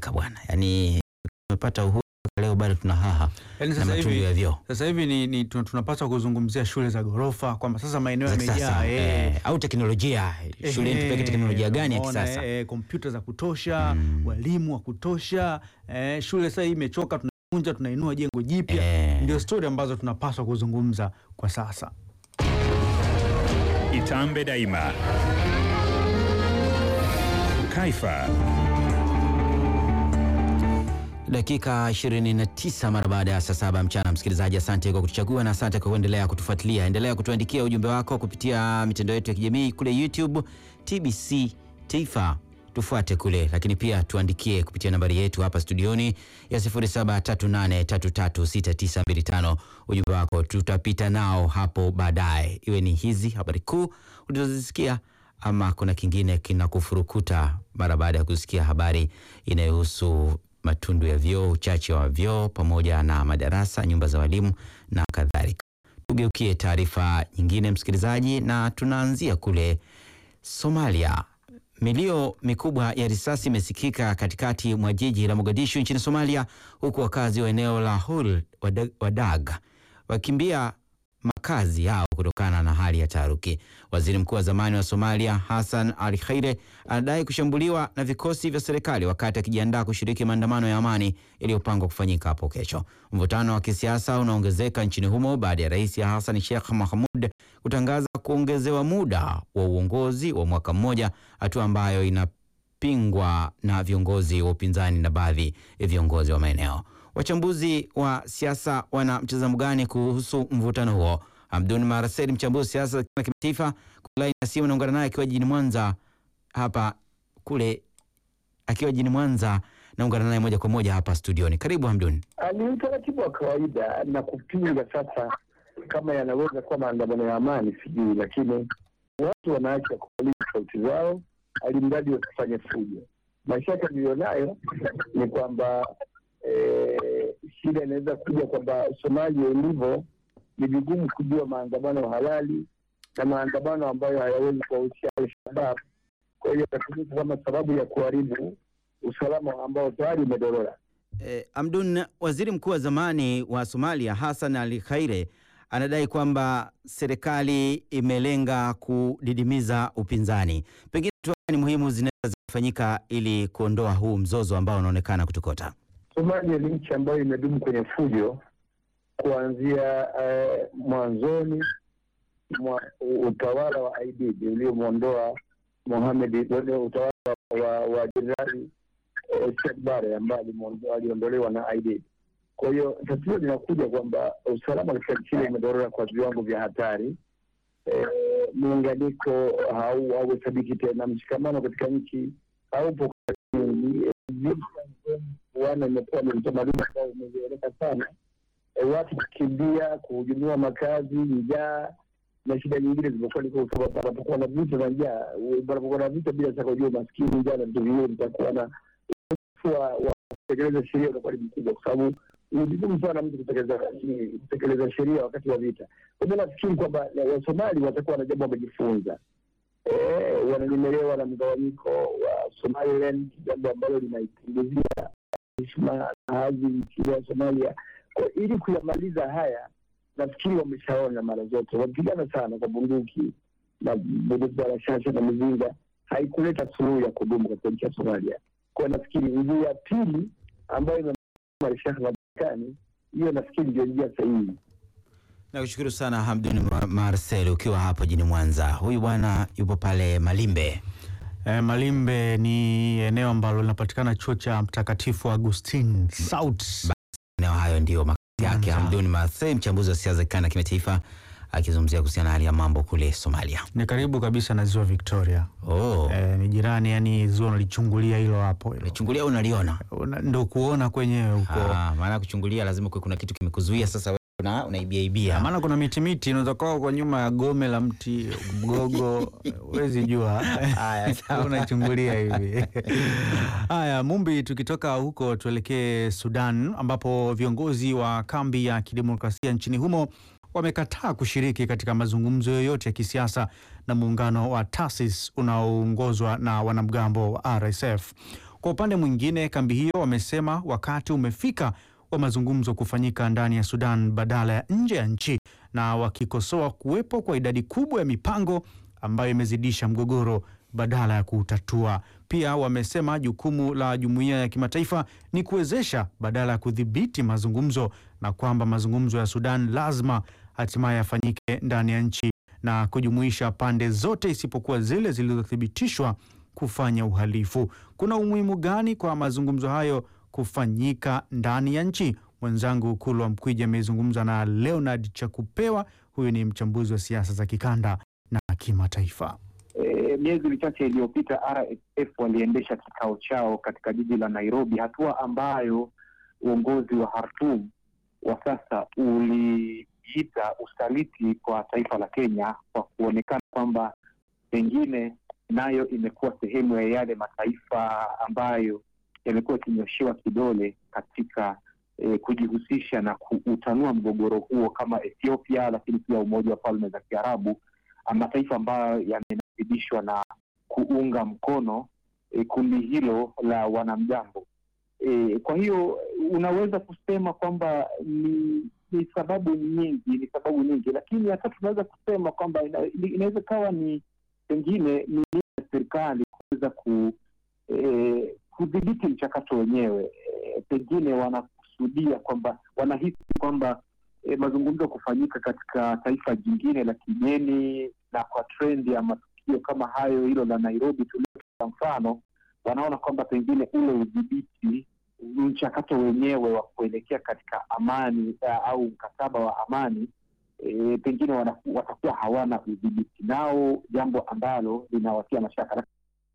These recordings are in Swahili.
imebadilika bwana, yaani tumepata uhuru leo bado tuna haha Yaani na sasa matundu hivi ya vyoo sasa hivi ni, ni tun- tunapaswa kuzungumzia shule za ghorofa kwamba sasa maeneo za yamejaa kisasa eh, eh, au teknolojia shuleni eh, tupeke teknolojia gani ya umeona, kisasa eh, kompyuta za kutosha Mm. walimu wa kutosha eh, shule sasa hii imechoka, tunavunja tunainua jengo jipya Eh. ndio stori ambazo tunapaswa kuzungumza kwa sasa. Itambe Daima. Kaifa. Dakika 29 mara baada ya saa saba mchana. Msikilizaji, asante kwa kutuchagua na asante kwa kuendelea kutufuatilia. Endelea kutuandikia ujumbe wako kupitia mitandao yetu ya kijamii kule YouTube TBC Taifa, tufuate kule, lakini pia tuandikie kupitia nambari yetu hapa studioni ya 0738336925. Ujumbe wako tutapita nao hapo baadaye, iwe ni hizi habari kuu ulizozisikia ama kuna kingine kinakufurukuta mara baada ya kusikia habari inayohusu matundu ya vyoo, uchache wa vyoo pamoja na madarasa, nyumba za walimu na kadhalika. Tugeukie taarifa nyingine, msikilizaji, na tunaanzia kule Somalia. Milio mikubwa ya risasi imesikika katikati mwa jiji la Mogadishu nchini Somalia, huku wakazi wa eneo la Hul Wadag- Wadag wakimbia makazi yao kutokana na hali ya taharuki. Waziri mkuu wa zamani wa Somalia Hassan Ali Khaire anadai kushambuliwa na vikosi vya serikali wakati akijiandaa kushiriki maandamano ya amani yaliyopangwa kufanyika hapo kesho. Mvutano wa kisiasa unaongezeka nchini humo baada ya rais Hassan Sheikh Mohamud kutangaza kuongezewa muda wa uongozi wa mwaka mmoja, hatua ambayo inapingwa na viongozi wa upinzani na baadhi ya viongozi wa maeneo. Wachambuzi wa siasa wana mtazamo gani kuhusu mvutano huo? Hamdun Marasel, mchambuzi wa siasa za kimataifa, kulaini ya simu, naungana naye akiwa jijini Mwanza hapa kule, akiwa jijini Mwanza, naungana naye moja kwa moja hapa studioni. Karibu Hamdun. Ah, ni utaratibu wa kawaida na kupinga. Sasa kama yanaweza kuwa maandamano ya amani sijui, lakini watu wanaacha kuuliza sauti zao, alimradi wasifanye fujo. Mashaka niliyonayo ni kwamba eh, shida inaweza kuja kwamba Somalia ilivyo, ni vigumu kujua maandamano halali na maandamano ambayo hayawezi kuwahusisha Al-Shabab. Kwa hiyo yatatumika kama sababu ya kuharibu usalama ambao tayari umedorora. Eh, Hamdun, waziri mkuu wa zamani wa Somalia Hassan Ali Khaire anadai kwamba serikali imelenga kudidimiza upinzani. Pengine hatua gani muhimu zinaweza zikafanyika ili kuondoa huu mzozo ambao unaonekana kutokota? Somalia ni nchi ambayo imedumu kwenye fujo kuanzia eh, mwanzoni mwa utawala wa IDD uliomwondoa Mohamed, utawala wa, wa jenerali eh, Siad Barre ambaye alimwondoa- aliondolewa na IDD. Kwa hiyo tatizo linakuja kwamba usalama katika nchi ile umedorora kwa viwango vya hatari. Eh, muunganiko hau- hauhesabiki tena, mshikamano katika nchi haupo nyingi. Wana imekuwa ni utamaduni ambao umezoeleka sana, e, watu kukimbia, kuhujumiwa makazi, njaa na shida nyingine zimekuwa niko sababu panapokuwa na vita na njaa, u- panapokuwa na vita, bila shaka ujua maskini, njaa na vitu vingine vitakuwa na ukosefu wa wa kutekeleza sheria unakuwa ni mkubwa, kwa sababu ni vigumu sana mtu kutekeleza kutekeleza sheria wakati wa vita. Kwa hivyo nafikiri kwamba na Wasomali watakuwa na jambo wamejifunza eh, wananyemelewa na mgawanyiko wa Somaliland, jambo ambalo linaipunguzia heshima na hadhi nchi ya Somalia. Kwa ili kuyamaliza haya, nafikiri wameshaona mara zote, wapigana sana kwa bunduki na bunduki za rashasha na mizinga, haikuleta suluhu ya kudumu katika nchi ya Somalia. Kwa nafikiri njia ya pili ambayo ina Sheikh Marekani, hiyo nafikiri ndio njia sahihi. Nakushukuru sana Hamdun Ma- Marcel ukiwa hapo jini Mwanza. Huyu bwana yupo pale Malimbe. E, Malimbe ni eneo ambalo linapatikana chuo cha Mtakatifu Agustin South. Eneo hayo ndio makazi yake. Mwanza. Hamdun Marcel, mchambuzi wa siasa za kikanda na kimataifa, akizungumzia kuhusiana na hali ya mambo kule Somalia. Ni karibu kabisa na ziwa Victoria. Oh, E, ni jirani, yani ziwa unalichungulia hilo hapo hilo. chungulia unaliona? Una- ndo kuona kwenyewe huko. Ah, maana kuchungulia lazima kuwe kuna kitu kimekuzuia, sasa wewe una unaibia ibia. maana kuna miti miti inaweza kuwa kwa nyuma ya gome la mti mgogo, huwezi jua. Haya, sawa. unachungulia hivi. Haya, Mumbi, tukitoka huko tuelekee Sudan ambapo viongozi wa kambi ya kidemokrasia nchini humo wamekataa kushiriki katika mazungumzo yoyote ya kisiasa na muungano wa TASIS unaoongozwa na wanamgambo wa RSF. Kwa upande mwingine, kambi hiyo wamesema wakati umefika wa mazungumzo kufanyika ndani ya Sudan badala ya nje ya nchi, na wakikosoa kuwepo kwa idadi kubwa ya mipango ambayo imezidisha mgogoro badala ya kuutatua. Pia wamesema jukumu la jumuiya ya kimataifa ni kuwezesha badala ya kudhibiti mazungumzo, na kwamba mazungumzo ya Sudan lazima hatimaye yafanyike ndani ya nchi na kujumuisha pande zote isipokuwa zile zilizothibitishwa kufanya uhalifu. Kuna umuhimu gani kwa mazungumzo hayo kufanyika ndani ya nchi? Mwenzangu Kulwa Mkwiji amezungumza na Leonard Chakupewa, huyu ni mchambuzi wa siasa za kikanda na kimataifa. E, miezi michache iliyopita RSF waliendesha kikao chao katika jiji la Nairobi, hatua ambayo uongozi wa Khartoum wa sasa uliita usaliti kwa taifa la Kenya kwa kuonekana kwamba pengine nayo imekuwa sehemu ya yale mataifa ambayo yamekuwa yakinyoshewa kidole katika eh, kujihusisha na kuutanua mgogoro huo kama Ethiopia, lakini pia Umoja wa Falme za Kiarabu, mataifa ambayo yamenasibishwa na kuunga mkono eh, kundi hilo la wanamgambo. E, kwa hiyo unaweza kusema kwamba ni, ni sababu nyingi, ni sababu nyingi, lakini hata tunaweza kusema kwamba ina, inaweza kawa ni pengine ni ya serikali kuweza ku e, kudhibiti mchakato wenyewe. E, pengine wanakusudia kwamba wanahisi kwamba e, mazungumzo kufanyika katika taifa jingine la kigeni na kwa trendi ya matukio kama hayo, hilo la Nairobi tulioa mfano, wanaona kwamba pengine ule udhibiti mchakato wenyewe wa kuelekea katika amani uh, au mkataba wa amani e, pengine wana, watakuwa hawana udhibiti nao, jambo ambalo linawatia mashaka.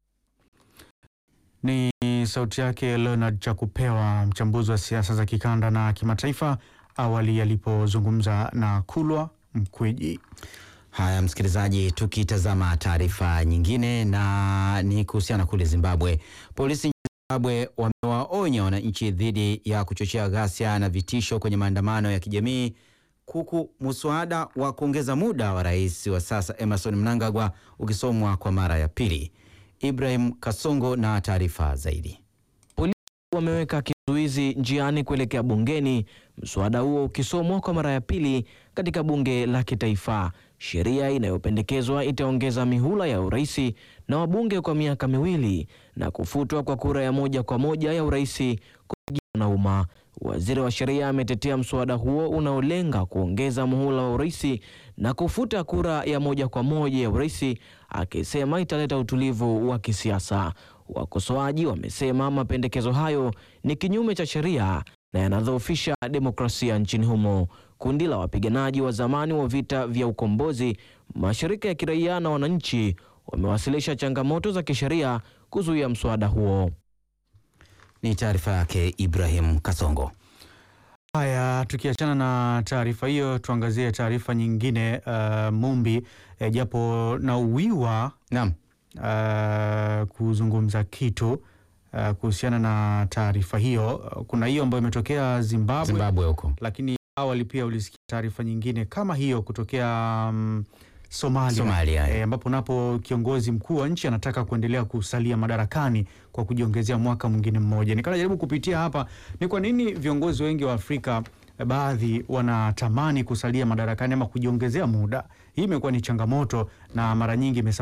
Ni sauti yake Leonard Chakupewa, mchambuzi wa siasa za kikanda na kimataifa, awali alipozungumza na Kulwa Mkwiji. Haya, msikilizaji, tukitazama taarifa nyingine na ni kuhusiana kule Zimbabwe. Polisi nchini Zimbabwe wamewaonya wananchi dhidi ya kuchochea ghasia na vitisho kwenye maandamano ya kijamii huku muswada wa kuongeza muda wa rais wa sasa Emerson Mnangagwa ukisomwa kwa mara ya pili. Ibrahim Kasongo na taarifa zaidi. Wameweka kizuizi njiani kuelekea bungeni, mswada huo ukisomwa kwa mara ya pili katika bunge la kitaifa. Sheria inayopendekezwa itaongeza mihula ya uraisi na wabunge kwa miaka miwili na kufutwa kwa kura ya moja kwa moja ya uraisi kupigiwa na umma. Waziri wa sheria ametetea mswada huo unaolenga kuongeza muhula wa uraisi na kufuta kura ya moja kwa moja ya uraisi, akisema italeta utulivu wa kisiasa. Wakosoaji wamesema mapendekezo hayo ni kinyume cha sheria na yanadhoofisha demokrasia nchini humo. Kundi la wapiganaji wa zamani wa vita vya ukombozi, mashirika ya kiraia na wananchi wamewasilisha changamoto za kisheria kuzuia mswada huo. Ni taarifa yake Ibrahim Kasongo. Haya, tukiachana na taarifa hiyo, tuangazie taarifa nyingine. Uh, Mumbi eh, japo na uwiwa Naam. uh, kuzungumza kitu uh, kuhusiana na taarifa hiyo. Uh, Kuna hiyo ambayo imetokea Zimbabwe, Zimbabwe huko. lakini awali pia ulisikia taarifa nyingine kama hiyo kutokea um, Somalia, Somalia, eh, ambapo napo kiongozi mkuu wa nchi anataka kuendelea kusalia madarakani kwa kujiongezea mwaka mwingine mmoja. Nikanajaribu kupitia hapa ni kwa nini viongozi wengi wa Afrika eh, baadhi wanatamani kusalia madarakani ama kujiongezea muda. Hii imekuwa ni changamoto na mara nyingi imesababisha